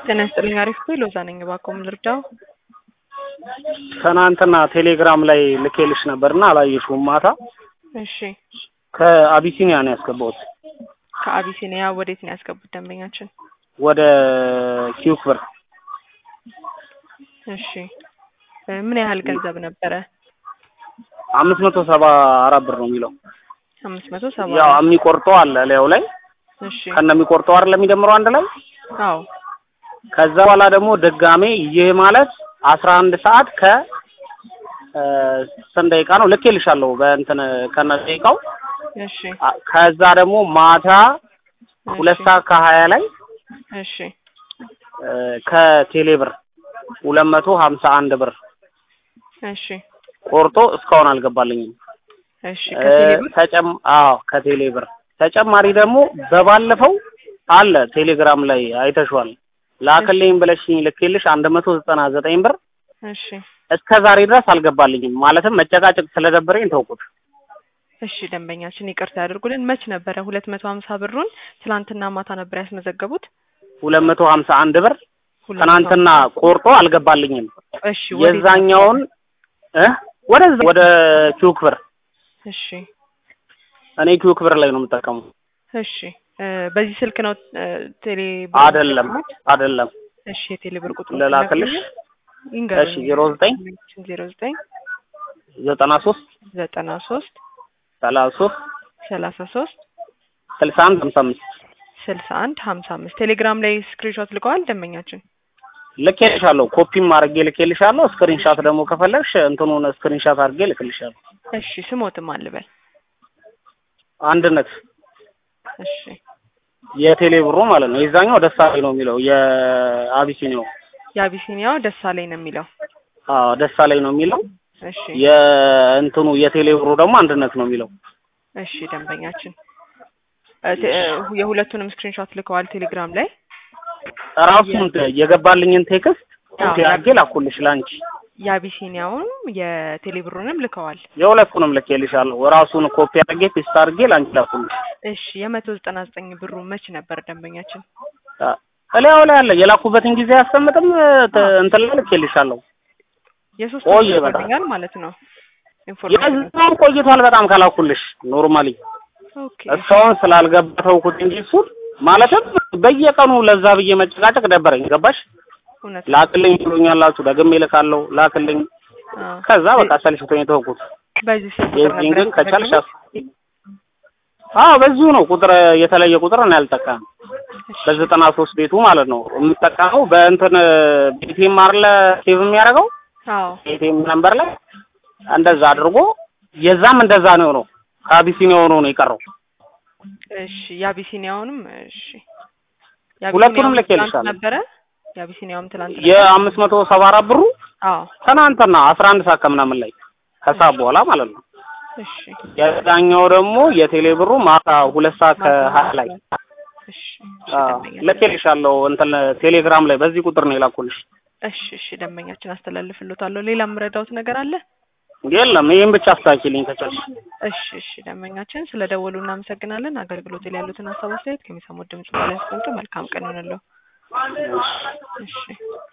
ጤና ይስጥልኝ። አሪፍ ነው። ሎዛ ነኝ። እባክዎ ምን ልርዳው? ትናንትና ቴሌግራም ላይ ልኬልሽ ነበርና አላየሽውም። ማታ እሺ። ከአቢሲኒያ ነው ያስገባሁት ከአቢሲኒያ ወዴት ነው ያስገቡት ደንበኛችን? ወደ ኪዩክ ብር እሺ። ምን ያህል ገንዘብ ነበረ? አምስት መቶ ሰባ አራት ብር ነው የሚለው። አምስት መቶ ሰባ ያው የሚቆርጠው አለ ላዩ ላይ እሺ። ከነ የሚቆርጠው አይደል የሚደምረው አንድ ላይ። አዎ ከዛ በኋላ ደግሞ ድጋሜ ይህ ማለት አስራ አንድ ሰዓት ከ እ ስንት ደቂቃ ነው ልኬልሻለሁ በእንትን ከነ ደቂቃው እሺ አ- ከዛ ደግሞ ማታ ሁለት እሺ፣ ሰዓት ከሀያ ላይ እሺ እ ከቴሌ ብር ሁለት መቶ ሀምሳ አንድ ብር እሺ ቆርጦ እስካሁን አልገባልኝም። እሺ እ ከቴሌ ብር ተጨም አዎ ከቴሌ ብር ተጨማሪ ደግሞ በባለፈው አለ ቴሌግራም ላይ አይተሽዋል። ላክልኝ ብለሽኝ ልኬልሽ አንድ መቶ ዘጠና ዘጠኝ ብር እሺ እስከ ዛሬ ድረስ አልገባልኝም። ማለትም መጨቃጨቅ ስለደበረኝ ተውኩት። እሺ ደንበኛችን ይቅርታ ያድርጉልን። መች ነበረ ሁለት መቶ ሀምሳ ብሩን ትላንትና ማታ ነበር ያስመዘገቡት? ሁለት መቶ ሀምሳ አንድ ብር ሁለት መቶ ትናንትና ቆርጦ አልገባልኝም። እሺ ወዴት የዛኛውን እ ወደዛ ወደ ኪዩክ ብር እሺ እኔ ኪዩክ ብር ላይ ነው የምጠቀመው። እሺ እ በዚህ ስልክ ነው እ ቴሌ ብር አይደለም የሚጠቀሙት? አይደለም እሺ የቴሌ ብር ቁጥሩ ልላክልሽ? እሺ ዜሮ ዘጠኝ ዜሮ ዘጠኝ ዘጠና ሶስት ዘጠና ሶስት ሰላሳ ሶስት ሰላሳ ሶስት ስልሳ አንድ ሀምሳ አምስት ስልሳ አንድ ሀምሳ አምስት ቴሌግራም ላይ ስክሪንሾት ልከዋል ደንበኛችን። ልኬልሻለሁ። ኮፒም አድርጌ ልኬልሻለሁ። ስክሪንሻት ደግሞ ከፈለግሽ እንትኑን ስክሪንሻት አድርጌ ልክልሻለሁ። እሺ ስሞትም አልበል አንድነት እሺ የቴሌ ብሩ ማለት ነው። የዛኛው ደሳለኝ ነው የሚለው የአቢሲኒያው የአቢሲኒያው ደሳለኝ ነው የሚለው። አዎ ደሳለኝ ነው የሚለው። እሺ የእንትኑ የቴሌ ብሩ ደግሞ አንድነት ነው የሚለው። እሺ ደንበኛችን እ ቴ- እ የሁለቱንም ስክሪንሾት ልከዋል ቴሌግራም ላይ። ራሱን የገባልኝን ቴክስት አዎ። ኮፒ አድርጌ ላኩልሽ ላንቺ። የአቢሲኒያውንም የቴሌብሩንም ልከዋል። የሁለቱንም ልኬልሻለሁ። ራሱን ኮፒ አድርጌ ፔስት አድርጌ ላንቺ ላኩልሽ። እሺ የመቶ ዘጠና ዘጠኝ ብሩ መች ነበር ደንበኛችን? እላዩ ላይ አለ የላኩበትን ጊዜ አያስቀምጥም። ተ- እንትን ላይ ልኬልሻለሁ። የሶስት ቆየ ወር በጣም። ይሆናል ማለት ነው። ኢንፎርሜሽን የዛም ቆይቷል በጣም ከላኩልሽ ኖርማሊ ኦኬ እስካሁን ስላልገባ ተውኩት እንጂ እሱን ማለትም በየቀኑ ለዛ ብዬ መጨቃጨቅ ደበረኝ። ገባሽ? እውነት ላክልኝ ብሎኛላችሁ፣ ደግሜ እልካለሁ፣ ላክልኝ። አዎ። ከዛ በቃ ሰልችቶኝ ተውኩት። በዚህ ስልክ ቁጥር የዚህን ነበር ግን ከቻልሽ ያስመዘገቡት? አስ- አዎ በዚሁ ነው ቁጥር የተለየ ቁጥር ነው ያልጠቀም በዘጠና ሶስት ቤቱ ማለት ነው የምጠቀመው በእንትን ቤቴም አርለ ሴቭ የሚያደርገው አዎ ቤቴም ነምበር ላይ እንደዛ አድርጎ የዛም እንደዛ ነው ነው ከአቢሲኒያ ሆኖ ነው የቀረው። እሺ የአቢሲኒያውንም እሺ ሁለቱንም የአቢሲኒያውም ልኬልሻለሁ። ትናንት ነበረ የአቢሲኒያውም ትላንት ነበር? የአምስት መቶ ሰባ አራት ብሩ አዎ ትናንትና አስራ አንድ ሰዓት ከምናምን ላይ ከሰዓት በኋላ ማለት ነው። እሺ የዛኛው ደግሞ የቴሌ ብሩ ማታ ሁለት ሰዓት ከሀያ ላይ እሺ አዎ፣ ደንበኛ ልኬልሻለሁ እንትን ቴሌግራም ላይ በዚህ ቁጥር ነው የላኩልሽ። እሺ እሺ ደንበኛችን አስተላልፍልዎታለሁ። ሌላ የምረዳውት ነገር አለ? የለም ይሄን ብቻ አስተካክልኝ ከቻልሽ። እሺ እሺ ደንበኛችን ስለ ደወሉ እናመሰግናለን። አገልግሎት ላይ ያሉትን ሀሳብ አስተያየት ከሚሰሙት ድምጽ በላይ አስቀምጡ። መልካም ቀን ይሆንልዎ። እሺ